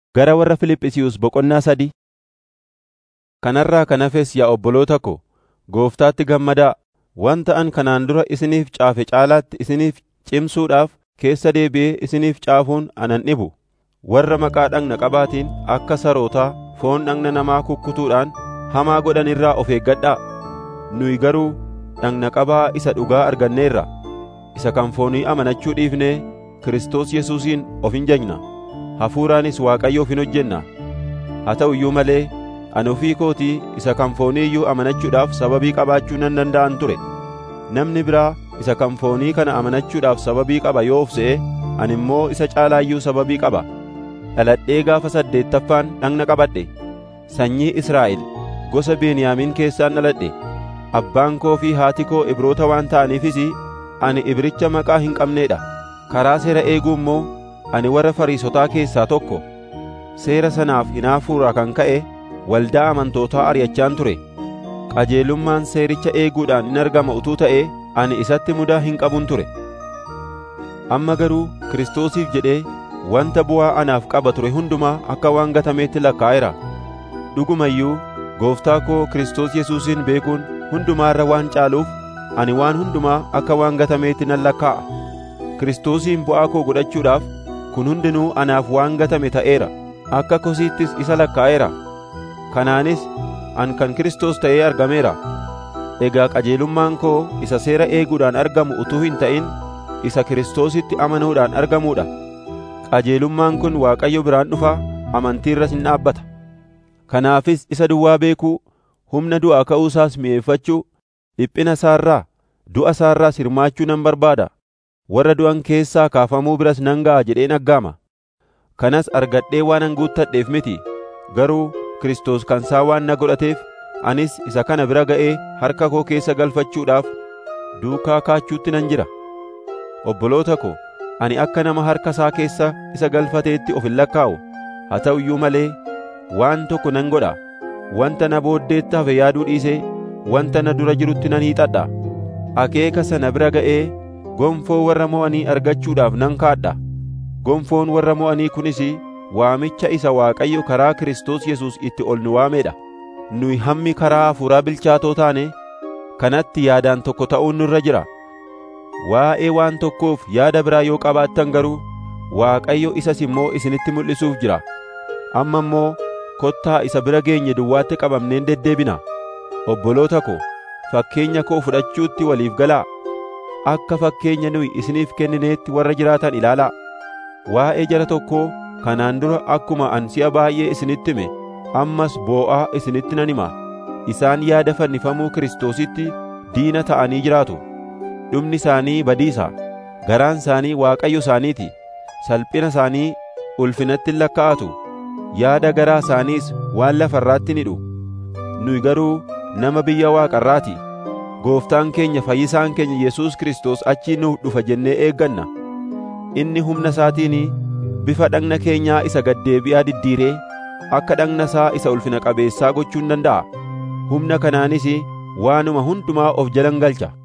Gara warra Fiiliphisiyuus boqonnaa sadii Kanarraa kan hafes yaa obboloota ko, Gooftaatti gammadaa. Wanta ani kanaan dura isiniif caafe caalaatti isiniif cimsuudhaaf keessa deebi'ee isiniif caafuun ana hin dhibu. Warra maqaa dhagna qabaatiin akka sarootaa foon dhagna namaa kukkutuudhaan hamaa godhan irraa of eeggadhaa. Nuyi garuu dhagna qabaa isa dhugaa arganneerra. Isa kan foonii amanachuu dhiifnee Kiristoos Yesuusiin of hin jajna. Hafuuraanis Waaqayyoof hin hojjenna. Haa ta'u iyyuu malee ani ofii kootii isa kan foonii iyyuu amanachuudhaaf sababii qabaachuu nan danda'an ture. Namni biraa isa kan foonii kana amanachuudhaaf sababii qaba yoo of se'e, ani immoo isa caalaa iyyuu sababii qaba. Dhaladhee gaafa saddeettaffaan dhagna qabadhe. Sanyii Israa'el gosa Beniyaamiin keessaan dhaladhe. Abbaan koo fi haati koo Ibroota waan ta'aniifis ani Ibricha maqaa hin qabneedha. Karaa seera eeguu immoo ani warra Fariisotaa keessaa tokko. Seera sanaaf hinaafuurraa kan ka'e waldaa amantootaa ari'achaan ture. Qajeelummaan seericha eeguudhaan in argama utuu ta'ee ani isatti mudaa hin qabun ture. Amma garuu Kiristoosiif jedhee wanta bu'aa anaaf qaba ture hundumaa akka waan gatameetti lakkaa'eera. Dhuguma iyyuu Gooftaa koo Kiristoos Yesuusin beekuun hundumaa irra waan caaluuf ani waan hundumaa akka waan gatameetti nan lakkaa'a. Kiristoosiin bu'aa koo godhachuudhaaf kun hundinuu anaaf waan gatame ta'eera. Akka kosiittis isa lakkaa'eera. Kanaanis an kan Kiristoos ta'ee argameera. Egaa qajeelummaan koo isa seera eeguudhaan argamu utuu hin ta'in isa Kiristoositti amanuudhaan argamuudha. Qajeelummaan kun Waaqayyo biraan dhufa amantii irras hin dhaabbata. Kanaafis isa duwwaa beekuu, humna du'aa ka'uusaas mi'eeffachuu, dhiphina isaarraa, du'a isaarraas hirmaachuu nan barbaada. Warra du'an keessaa kaafamuu biras nan ga'a jedheen aggaama. Kanas argadhee waanan guuttadheef miti, garuu Kiristoos kan isaa waan na godhateef anis isa kana bira ga'ee harka koo keessa galfachuudhaaf duukaa kaachuutti nan jira. Obboloota ko, ani akka nama harka isaa keessa isa galfateetti of hin lakkaa'u. Haa ta'u iyyuu malee waan tokko nan godha. Wanta na booddeetti hafe yaaduu dhiisee wanta na dura jirutti nan hiixadha. Akeeka sana bira ga'ee gonfoo warra mo'anii argachuudhaaf nan kaadha. Gonfoon warra mo'anii kunis waamicha isa Waaqayyo karaa Kiristoos Yesuus itti ol nu waameedha. Nuyi hammi karaa hafuuraa bilchaatoo taane kanatti yaadaan tokko ta'uun nurra jira. Waa'ee waan tokkoof yaada biraa yoo qabaattan garuu Waaqayyo isas immoo isinitti mul'isuuf jira. Amma immoo kottaa isa bira geenye duwwaatti qabamneen deddeebina. Obboloota ko, fakkeenya koo fudhachuutti waliif galaa. Akka fakkeenya nuyi isiniif kennineetti warra jiraatan ilaalaa. Waa'ee jara tokkoo kanaan dura akkuma an si'a baay'ee isinitti hime ammas boo'aa isinitti nan hima isaan yaada fannifamuu Kiristoositti diina ta'anii jiraatu dhumni isaanii badiisa garaan isaanii Waaqayyo isaaniiti salphina isaanii ulfinatti lakkaa'atu yaada garaa isaaniis waan lafarraatti ni hidhu nuyi garuu nama biyya waaqarraati gooftaan keenya fayyisaan keenya Yesuus Kiristoos achii nuuf dhufa jennee eegganna inni humna isaatiin bifa dhagna keenyaa isa gaddeebi'aa diddiiree akka dhagna isaa isa ulfina qabeessaa gochuun danda'a. Humna kanaanis waanuma hundumaa of jalan galcha.